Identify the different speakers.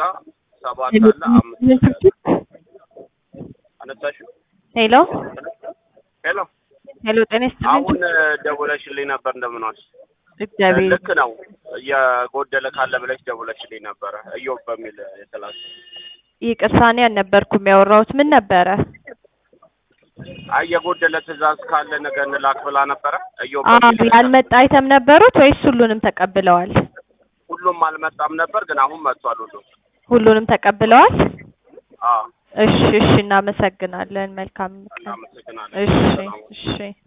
Speaker 1: ጋር ሰባት አለ አምስት አነሳሽው?
Speaker 2: ሄሎ
Speaker 1: ሄሎ
Speaker 2: ሄሎ፣ ጤና ይስጥልኝ።
Speaker 1: አሁን ደውለሽልኝ ነበር። እንደምን ዋልሽ?
Speaker 2: እግዚአብሔር
Speaker 1: ልክ ነው። እየጎደለ ካለ ብለሽ ደውለሽልኝ ነበረ። እዮብ በሚል የተላከ
Speaker 2: ይቅርታ፣ እኔ አልነበርኩም ያወራሁት። ምን ነበረ?
Speaker 1: አይ የጎደለ ትዕዛዝ ካለ ነገ እንላክ ብላ ነበረ። እዮብ
Speaker 2: አዎ፣
Speaker 1: በሚል
Speaker 2: ያልመጣ አይተም ነበሩት ወይስ ሁሉንም ተቀብለዋል?
Speaker 1: ሁሉም አልመጣም ነበር፣ ግን አሁን መጥቷል። ሁሉም
Speaker 2: ሁሉንም ተቀብለዋል።
Speaker 1: አዎ፣
Speaker 2: እሺ፣ እሺ፣ እናመሰግናለን። መልካም ቀን።
Speaker 1: እናመሰግናለን።
Speaker 2: እሺ፣
Speaker 1: ሰላም
Speaker 2: እሺ።